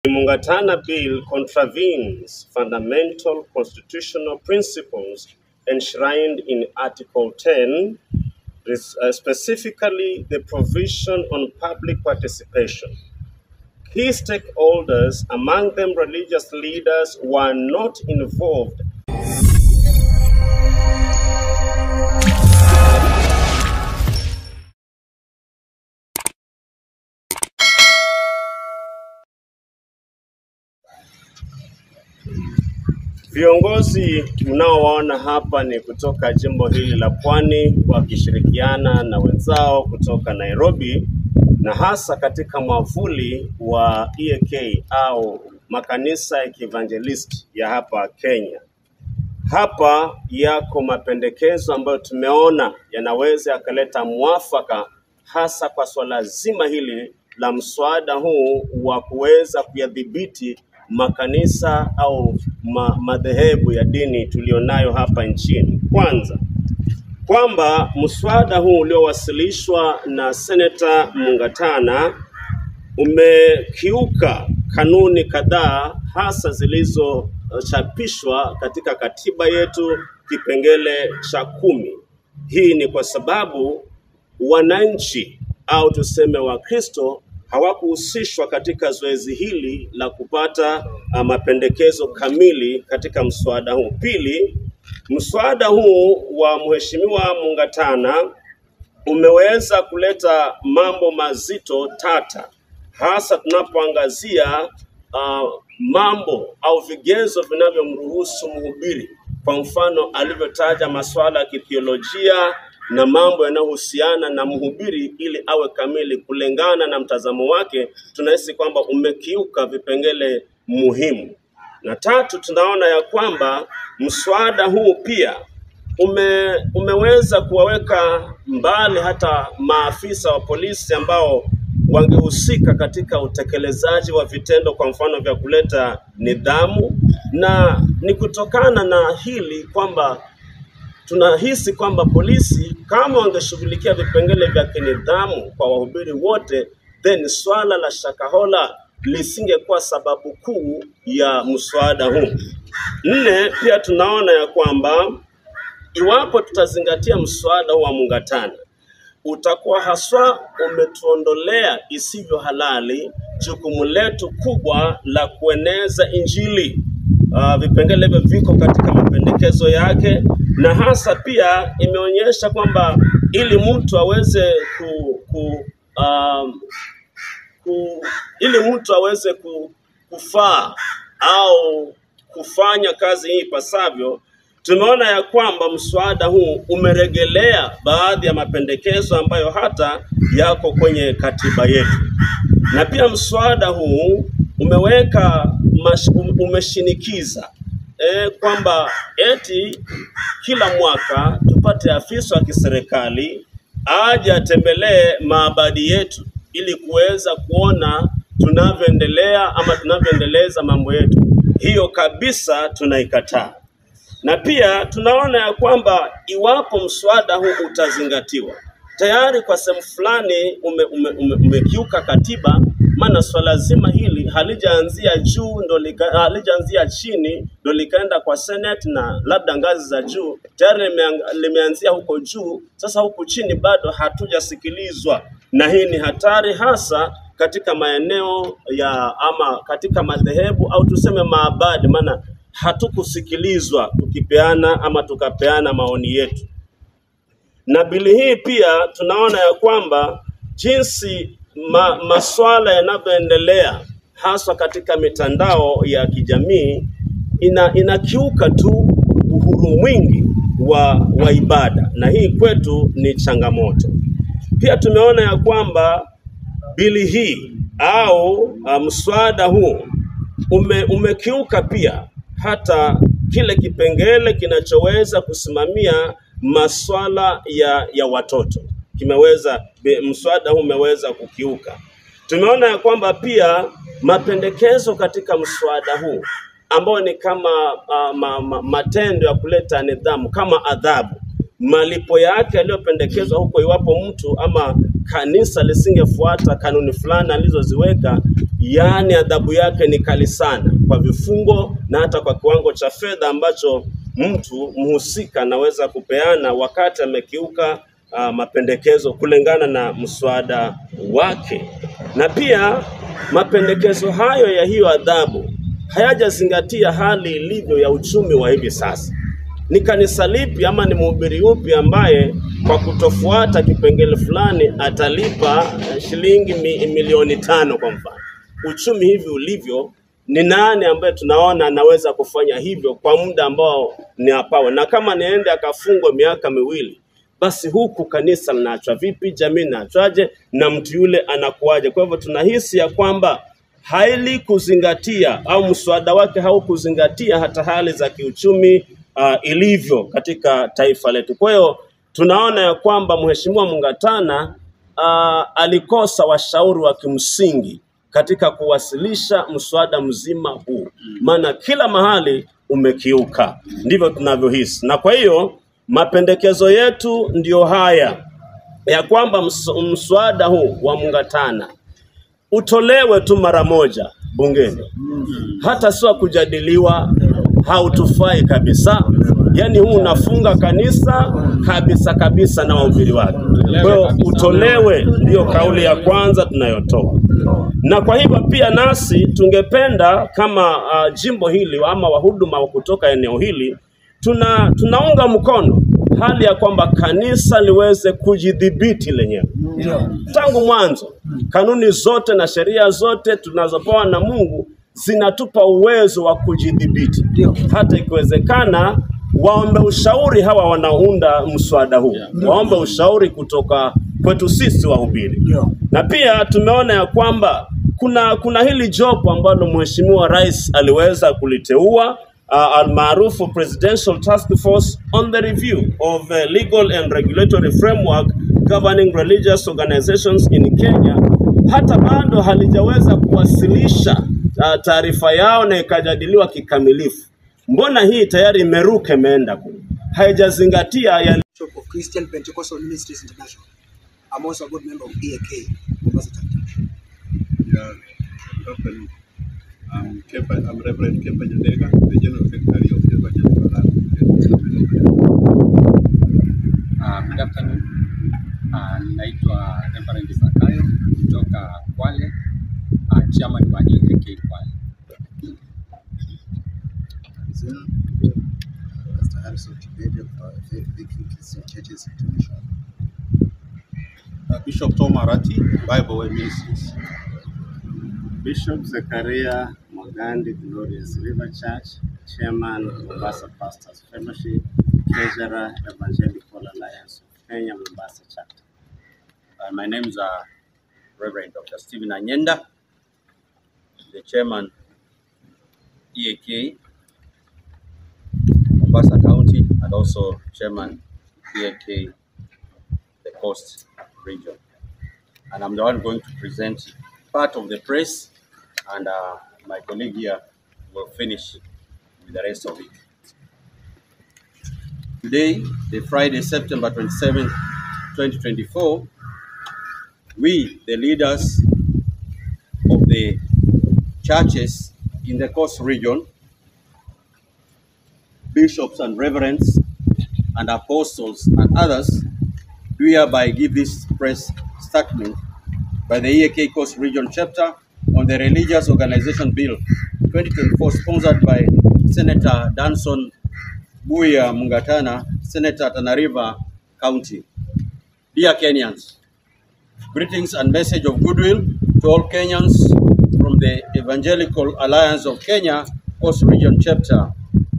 The Mungatana Bill contravenes fundamental constitutional principles enshrined in Article 10, res- uh, specifically the provision on public participation. Key stakeholders, among them religious leaders, were not involved Viongozi mnaowaona hapa ni kutoka jimbo hili la Pwani wakishirikiana na wenzao kutoka Nairobi na hasa katika mwavuli wa EAK au makanisa ya kievangelisti ya hapa Kenya. Hapa yako mapendekezo ambayo tumeona yanaweza yakaleta mwafaka hasa kwa swala zima hili la mswada huu wa kuweza kuyadhibiti makanisa au ma, madhehebu ya dini tulionayo hapa nchini. Kwanza, kwamba mswada huu uliowasilishwa na Seneta Mungatana umekiuka kanuni kadhaa hasa zilizochapishwa katika katiba yetu kipengele cha kumi. Hii ni kwa sababu wananchi au tuseme Wakristo hawakuhusishwa katika zoezi hili la kupata uh, mapendekezo kamili katika mswada huu. Pili, mswada huu wa Mheshimiwa Mungatana umeweza kuleta mambo mazito tata, hasa tunapoangazia uh, mambo au vigezo vinavyomruhusu mhubiri, kwa mfano alivyotaja masuala ya kithiolojia na mambo yanayohusiana na mhubiri ili awe kamili kulingana na mtazamo wake, tunahisi kwamba umekiuka vipengele muhimu. Na tatu, tunaona ya kwamba mswada huu pia ume, umeweza kuwaweka mbali hata maafisa wa polisi ambao wangehusika katika utekelezaji wa vitendo, kwa mfano vya kuleta nidhamu, na ni kutokana na hili kwamba tunahisi kwamba polisi kama wangeshughulikia vipengele vya kinidhamu kwa wahubiri wote, then swala la Shakahola lisingekuwa sababu kuu ya mswada huu. Nne, pia tunaona ya kwamba iwapo tutazingatia mswada huu wa Mungatana utakuwa haswa umetuondolea isivyo halali jukumu letu kubwa la kueneza Injili. Uh, vipengele hivyo viko katika mapendekezo yake, na hasa pia imeonyesha kwamba ili mtu aweze ku, ku, um, ku, ili mtu aweze ku, kufaa au kufanya kazi hii ipasavyo, tumeona ya kwamba mswada huu umeregelea baadhi ya mapendekezo ambayo hata yako kwenye katiba yetu, na pia mswada huu umeweka mash, um- umeshinikiza e, kwamba eti kila mwaka tupate afisa wa kiserikali aje atembelee maabadi yetu ili kuweza kuona tunavyoendelea ama tunavyoendeleza mambo yetu. Hiyo kabisa tunaikataa na pia tunaona ya kwamba iwapo mswada huu utazingatiwa, tayari kwa sehemu fulani ume, ume, ume, umekiuka katiba, maana swala zima hili halijaanzia juu ndo lika, halijaanzia chini ndo likaenda kwa Senate na labda ngazi za juu, tayari limeang- limeanzia huko juu. Sasa huku chini bado hatujasikilizwa, na hii ni hatari hasa katika maeneo ya ama katika madhehebu au tuseme maabadi, maana hatukusikilizwa tukipeana ama tukapeana maoni yetu. Na bili hii pia tunaona ya kwamba jinsi ma, maswala yanavyoendelea haswa katika mitandao ya kijamii ina, inakiuka tu uhuru mwingi wa, wa ibada, na hii kwetu ni changamoto. Pia tumeona ya kwamba bili hii au uh, mswada huu ume, umekiuka pia hata kile kipengele kinachoweza kusimamia maswala ya, ya watoto kimeweza be- mswada huu umeweza kukiuka. Tumeona ya kwamba pia mapendekezo katika mswada huu ambayo ni kama uh, ma, ma, matendo ya kuleta nidhamu kama adhabu, malipo yake yaliyopendekezwa huko, iwapo mtu ama kanisa lisingefuata kanuni fulani alizoziweka, yaani adhabu yake ni kali sana kwa vifungo na hata kwa kiwango cha fedha ambacho mtu mhusika anaweza kupeana wakati amekiuka uh, mapendekezo kulingana na mswada wake. Na pia mapendekezo hayo ya hiyo adhabu hayajazingatia hali ilivyo ya uchumi wa hivi sasa. Ni kanisa lipi ama ni mhubiri upi ambaye kwa kutofuata kipengele fulani atalipa eh, shilingi mi, milioni tano kwa mfano? Uchumi hivi ulivyo, ni nani ambaye tunaona anaweza kufanya hivyo kwa muda ambao ni apawe? Na kama niende akafungwa miaka miwili, basi huku kanisa linaachwa vipi? Jamii inaachwaje? Na mtu yule anakuwaje? Kwa hivyo tunahisi ya kwamba haili kuzingatia au mswada wake haukuzingatia hata hali za kiuchumi uh, ilivyo katika taifa letu. Kwa hiyo tunaona ya kwamba Mheshimiwa Mungatana uh, alikosa washauri wa kimsingi katika kuwasilisha mswada mzima huu, maana kila mahali umekiuka, ndivyo tunavyohisi. Na kwa hiyo mapendekezo yetu ndiyo haya ya kwamba ms- mswada huu wa Mungatana utolewe tu mara moja bungeni, hata sio kujadiliwa, hautufai kabisa. Yaani huu unafunga kanisa kabisa kabisa na wahubiri wake. Kwa hiyo utolewe, ndiyo kauli ya kwanza tunayotoa. Na kwa hivyo pia nasi tungependa kama uh, jimbo hili ama wahuduma wa kutoka eneo hili tuna tunaunga mkono hali ya kwamba kanisa liweze kujidhibiti lenyewe tangu mwanzo. Kanuni zote na sheria zote tunazopewa na Mungu zinatupa uwezo wa kujidhibiti, hata ikiwezekana waombe ushauri hawa wanaounda mswada huu, waombe ushauri kutoka kwetu sisi wahubiri. Na pia tumeona ya kwamba kuna kuna hili jopo ambalo Mheshimiwa Rais aliweza kuliteua uh, almaarufu Presidential Task Force on the review of the legal and regulatory framework governing religious organizations in Kenya, hata bado halijaweza kuwasilisha uh, taarifa yao na ikajadiliwa kikamilifu. Mbona hii tayari imeruka imeenda kule, haijazingatia yale Bishop of Christian Pentecostal Ministries International. I'm also a board member of EAK, Mombasa chapter. Yeah, company. I'm Kepa, I'm Reverend Kepa Nyandega, the General Secretary of the Evangelical Uh, good afternoon. Uh, naitwa Reverend Zakayo kutoka Kwale, uh, chairman wa EAK Kwale. Zenu, Pastor Harrison Kibede of Faith Victory Christian Churches International. Uh, Bishop Tom Arati, Bible Way Ministries. Bishop Zakaria Mogandi Glorious River Church, Chairman Mombasa Pastors Fellowship, Treasurer Evangelical Alliance of Kenya Mombasa Chapter. Uh, my name is uh, Reverend Dr. Stephen Anyenda, the chairman EAK Mombasa County and also chairman EAK the Coast Region. And I'm the one going to present part of the press and uh, my colleague here will finish with the rest of it. Today, the Friday, September 27, 2024, we, the leaders of the churches in the Coast region, bishops and reverends, and apostles and others, do hereby give this press statement by the EAK Coast Region Chapter on the Religious Organization Bill 2024, sponsored by Senator Danson Buya Mungatana, Senator Tana River County. Dear Kenyans, greetings and message of goodwill to all Kenyans from the Evangelical Alliance of Kenya Coast Region Chapter.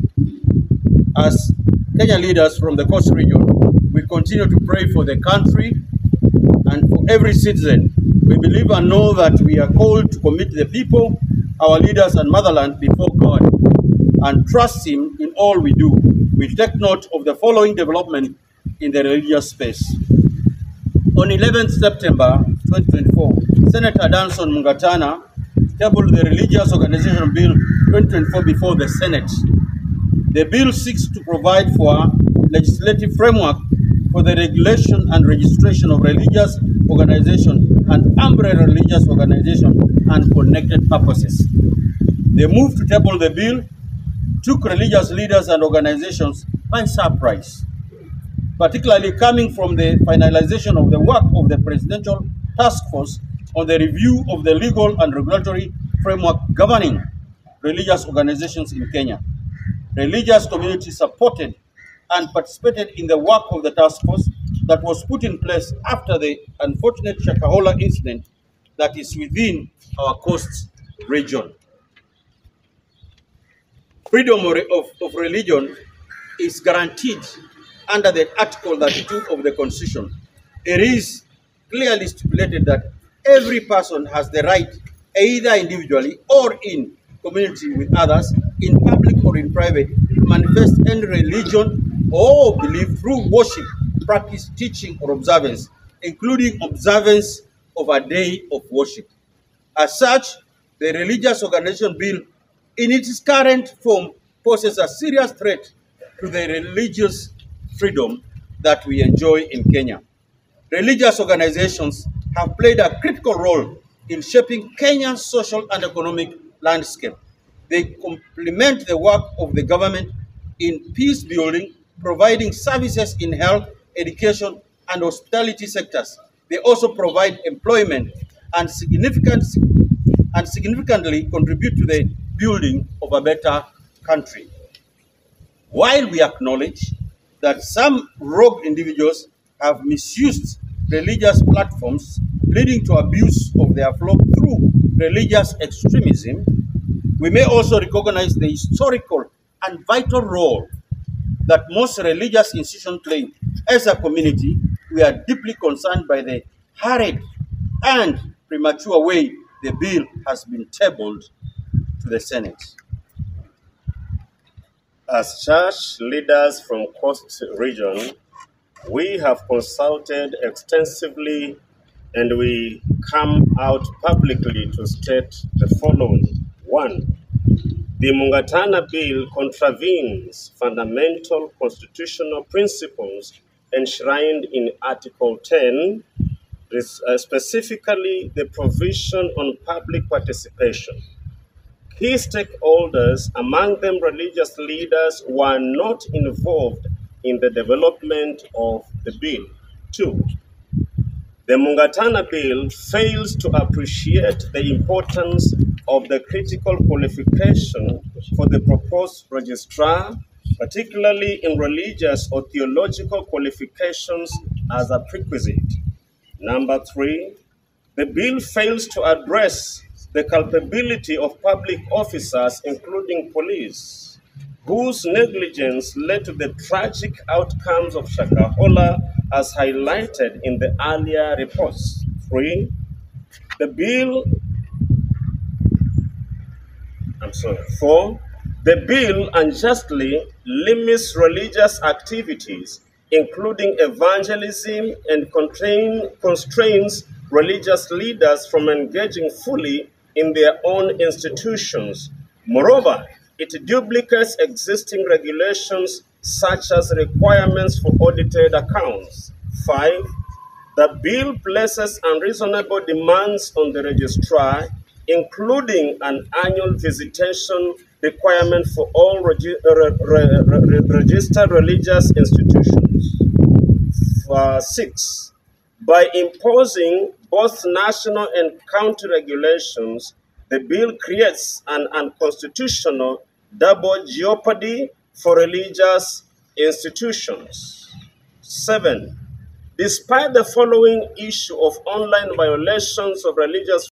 As Kenya leaders from the Coast Region, we continue to pray for the country and for every citizen. We believe and know that we are called to commit the people, our leaders, and motherland before God and trust Him in all we do. We take note of the following development in the religious space. On 11th September 2024, Senator Danson Mungatana tabled the Religious Organization Bill 2024 before the Senate. The bill seeks to provide for a legislative framework for the regulation and registration of religious organization and umbrella religious organization and connected purposes. The move to table the bill took religious leaders and organizations by surprise, particularly coming from the finalization of the work of the Presidential Task Force on the review of the legal and regulatory framework governing religious organizations in Kenya. Religious communities supported and participated in the work of the task force that was put in place after the unfortunate Shakahola incident that is within our coast region. Freedom of, of, of religion is guaranteed under the Article 32 of the Constitution. It is clearly stipulated that every person has the right, either individually or in community with others, in public or in private, to manifest any religion or belief through worship, practice, teaching, or observance, including observance of a day of worship. As such, the Religious Organization Bill, in its current form, poses a serious threat to the religious freedom that we enjoy in Kenya. Religious organizations have played a critical role in shaping Kenya's social and economic landscape. They complement the work of the government in peace building, providing services in health, education, and hospitality sectors. They also provide employment and significant and significantly contribute to the building of a better country. While we acknowledge that some rogue individuals have misused religious platforms, leading to abuse of their flock through religious extremism, we may also recognize the historical and vital role that most religious institutions play. As a community, we are deeply concerned by the hurried and premature way the bill has been tabled to the Senate. As church leaders from Coast Region, we have consulted extensively and we come out publicly to state the following. One, the Mungatana Bill contravenes fundamental constitutional principles enshrined in Article 10, res- uh, specifically the provision on public participation. Key stakeholders, among them religious leaders, were not involved in the development of the bill. Two, the Mungatana Bill fails to appreciate the importance of the critical qualification for the proposed registrar, particularly in religious or theological qualifications as a prerequisite. Number three, the bill fails to address the culpability of public officers, including police, whose negligence led to the tragic outcomes of Shakahola as highlighted in the earlier reports. Three, the bill, I'm sorry, four, the bill unjustly limits religious activities, including evangelism, and constrain, constrains religious leaders from engaging fully in their own institutions. Moreover, it duplicates existing regulations such as requirements for audited accounts. Five, the bill places unreasonable demands on the registrar, including an annual visitation requirement for all regi- re- re- re- registered religious institutions. Uh, six, by imposing both national and county regulations, the bill creates an unconstitutional double jeopardy for religious institutions. Seven, despite the following issue of online violations of religious